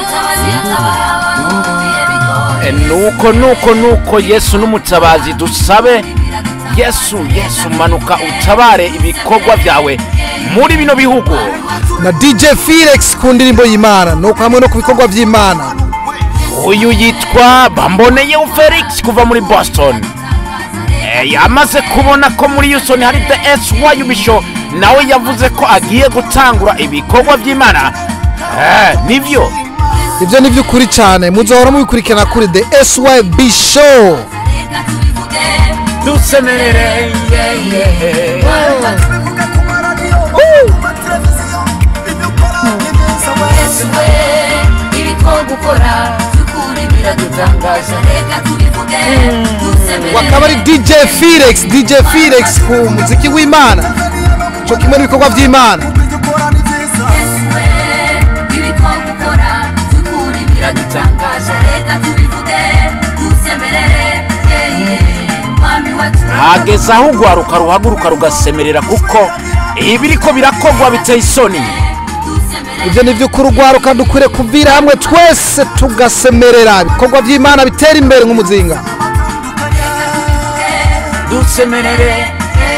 E, nuko nuko nuko yesu n'umutabazi dusabe yesu yesu manuka utabare ibikorwa byawe muri bino bihugu na dj felix ku ndirimbo y'imana nuko hamwe no ku bikorwa by'imana uyu yitwa bamboneyeho felix kuva muri boston Eh, yamaze kubona ko muri houston hari the sy bisho nawe yavuze ko agiye gutangura ibikorwa by'imana Eh, nibyo ibyo ni by'ukuri cyane muzohora mubikurikirana kuri the syb show dusemerere yeah, yeah. yesu we ibiko gukora by'ukuri biradutangaza reka tubivuge dusemerere wakaba ari dj felix dj felix ku muziki w'imana cyo kimwe n'ibikorwa by'imana yesu we ibiko gukora by'ukuri biradutangaza reka tubivuge dusemerere yeye mwami wacu hageze aho urwaruka ruhaguruka rugasemerera kuko ibiriko birakogwa biteye isoni ibyo ni by'ukuri urwaruka dukwiriye kuvira hamwe twese tugasemerera ibikorwa by'imana bitera imbere nk'umuzinga dusemerere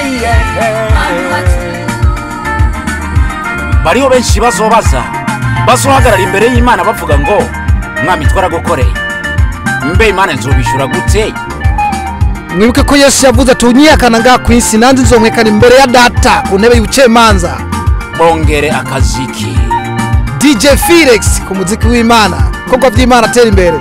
bariho benshi bazobaza bazohagarara imbere y'imana bavuga ngo mwami twaragukoreye mbe imana nzobishyura gute mwibuke ko yesu yavuze ati unyiyakana ngaha ku isi nanjye nzomwekana imbere ya data ku ntebe y'ubucamanza bongere akaziki dj felix ku muziki w'imana ibikorwa by'imana atera imbere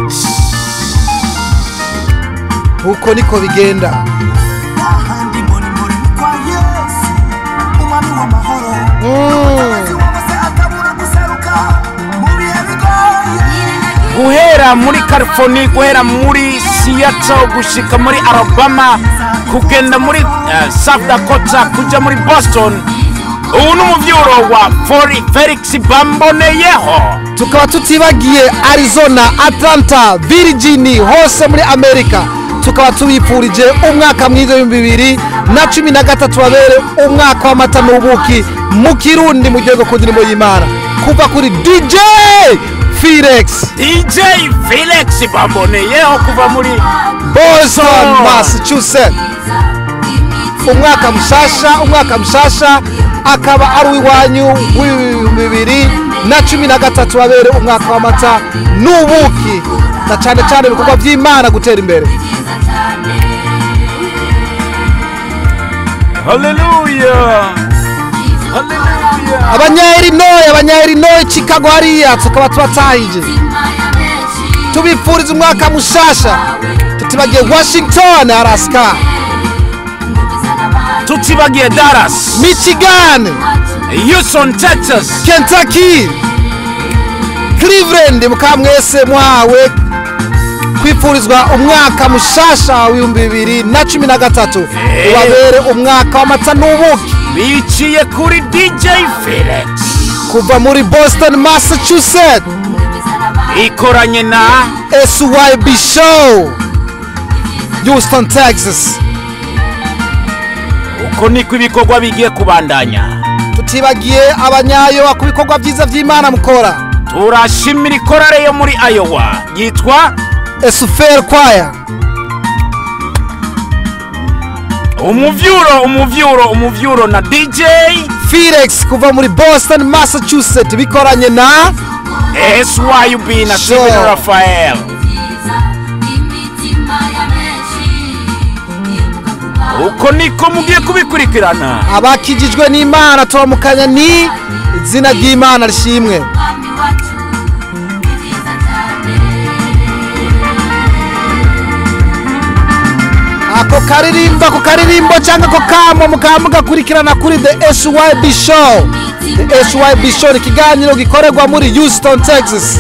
uko niko bigenda ahandi muri muri kwa yesu umwami w'amahoro Mm. wose atabura guseruka mu bihe bigoye guhera muri california guhera muri seattle gushika muri alabama kugenda muri uh, south dakota kuja muri boston ubu ni umuvyuro wa Fori- felix bamboneyeho tukaba tutibagiye arizona atlanta virgin hose muri amerika tukaba tubifurije umwaka mwiza w'ibihumbi bibiri na cumi na gatatu babere umwaka w'amata n'ubuki mu kirundi mu gihugu ku ndirimbo y'imana kuva kuri dj felix dj felix bamboneyeho kuva muri boston massachusetts umwaka mushasha umwaka mushasha akaba ari uw'iwanyu w'ibihumbi bibiri na cumi na gatatu babere umwaka w'amata n'ubuki na cyane cyane ibikorwa by'imana gutera imbere haleluya haleluya abanyayirinoye abanyayirinoye chicago hariya tukaba tubatahije tubifuriza umwaka mushasha tutibagiye washington araska tutibagiye dallas michigan houston texas kentucky cleveland mukaba mwese muhawe kwifurizwa umwaka mushasha w'ibihumbi bibiri na cumi na gatatu Eh. ubabere umwaka w'amata n'ubuki biciye kuri dj felix kuva muri boston massachusetts ikoranye na syb show houston texas uko niko ibikorwa bigiye kubandanya tutibagiye abanyayo ku bikorwa byiza by'imana mukora turashimira ikorare yo muri ayowa yitwa esuferi kwaya umuvyuro umuvyuro umuvyuro na dj felix kuva muri boston massachusetts bikoranye na syub na Sure. steven rafael uko niko mugiye kubikurikirana abakijijwe n'imana turamukanya ni izina ry'imana rishimwe ako karirimbo ako karirimbo cyangwa ako kamo mukaba mugakurikirana kuri the syb show the syb show ni ikiganiro gikorerwa muri houston texas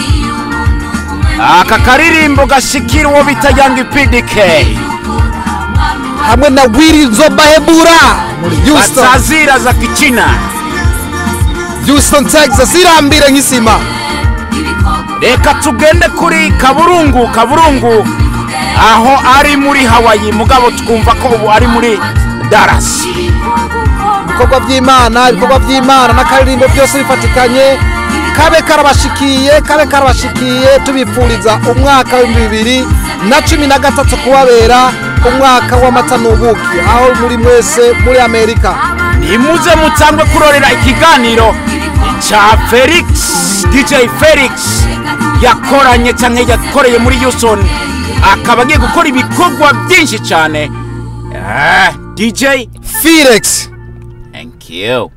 aka karirimbo gashikira uwo bita yangi pdk hamwe na wiri nzobahebura muri houston batazira za kichina houston texas irambire nk'isima reka tugende kuri kaburungu kaburungu aho ari muri hawaii mugabo twumva ko ubu ari muri dallas ibikorwa by'imana ibikorwa by'imana n'akaririmbo byose bifatikanye kabe karabashikiye kabe karabashikiye tubifuriza umwaka w'ibihumbi bibiri na cumi na gatatu kubabera umwaka w'amata n'ubuki aho muri mwese muri amerika nimuze mutangwe kurorera ikiganiro cya felix dj felix yakoranye cyangwa yakoreye muri houston akaba agiye gukora ibikorwa byinshi cyane Ah, dj felix thank you